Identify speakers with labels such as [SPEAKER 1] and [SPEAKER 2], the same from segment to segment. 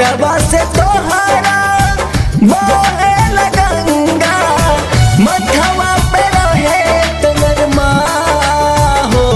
[SPEAKER 1] घरवा से तोहरा बहे लगंगा मथवा पे रहे तोर माँ हो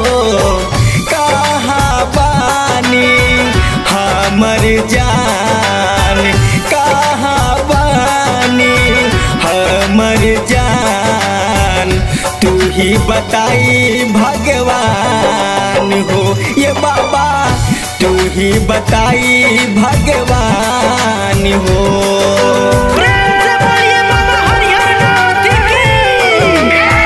[SPEAKER 1] कहाँ पानी हमर जान कहाँ पानी हमर जान तू ही बताई भगवान हो ये बाबा तू ही बताई भगवान हो
[SPEAKER 2] प्रेम से बोलिए बाबा हरिहर नाथ की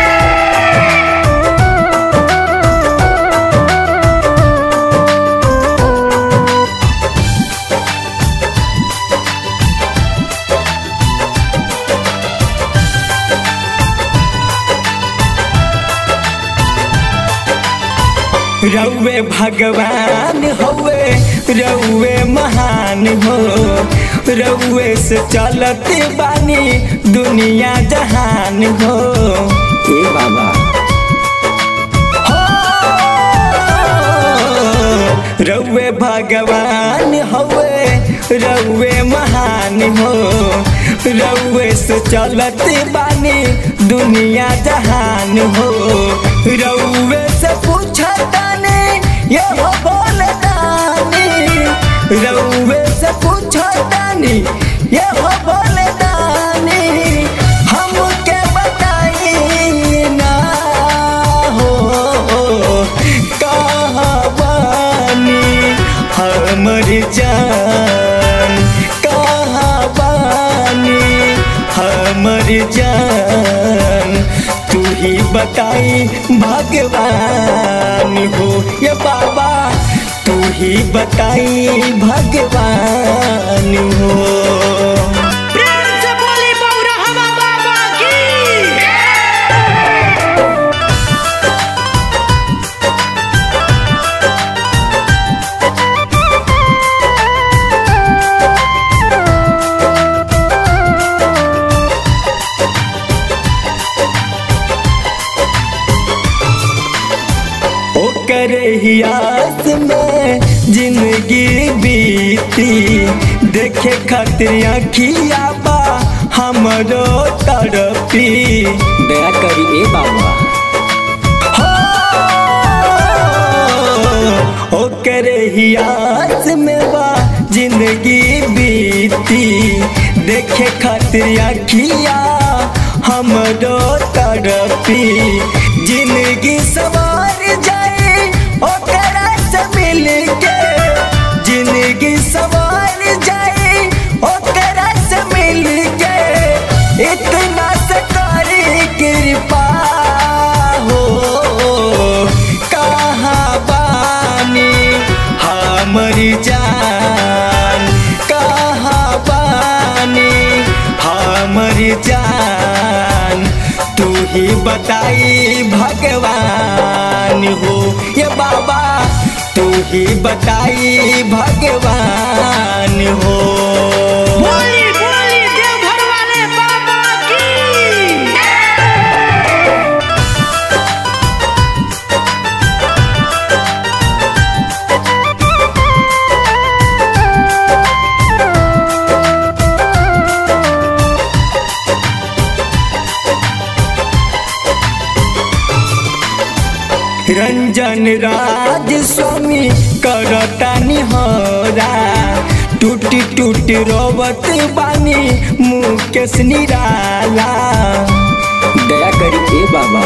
[SPEAKER 1] रउए भगवान होवे रउए महान हो रउए से चलत बानी दुनिया जहान हो ए बाबा हो रउए भगवान होवे रउए महान हो रउए से चलत बानी दुनिया जहान हो रउए से पूछतानी ये हो बोलतानी रउए से पूछतानी ये हो बोलतानी हमके बताई ना हो कहाँ बानी हमर जान कहाँ बानी हमर जान तू ही बताई भगवान हो ये बाबा तू ही बताई भगवान हो
[SPEAKER 2] प्रेम से बोली बौरहवा बाबा की
[SPEAKER 1] ओकर हियास में जिंदगी बीती देखे खातिर अखिया बा हमरो तड़पी दया करी ए बाबा हो ओकर हियास में बा जिंदगी बीती देखे खातिर अखिया हमरो तड़पी जिंदगी सवार जाए ओकरा से मिल के जिंदगी सवार जाए ओकरा से मिल के इतना से करी कृपा हो कहाँ बानी हमर जान कहाँ बानी हमर जान तू ही बताई भगवान हो ये बाबा तू ही बताई भगवान हो
[SPEAKER 2] बोली बोली देवघर वाले बाबा की
[SPEAKER 1] रंजन राज स्वामी करता निहरा टूटी टूटी रोवत बानी मुकेश निराला दया करी ए बाबा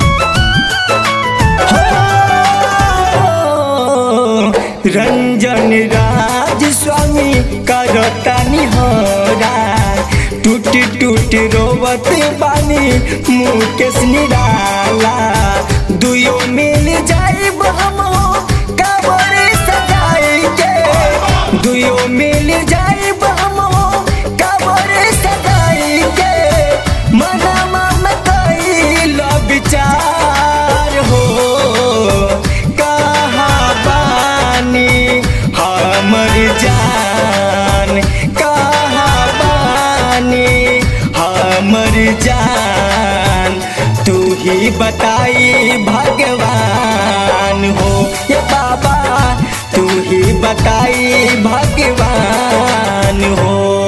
[SPEAKER 1] हो, रंजन राज स्वामी करता निहरा टूटी टूटी रोवत बानी मुकेश निराला दुयो मिल जाइब हम कबर सजाई के दुयो मिल जाइब हम कबर सजाई के मनमा में कैल विचार हो कहाँ बानी हमर जान कहाँ बानी हमर जान तू ही बताई भगवान हो ये बाबा तू ही बताई भगवान जान हो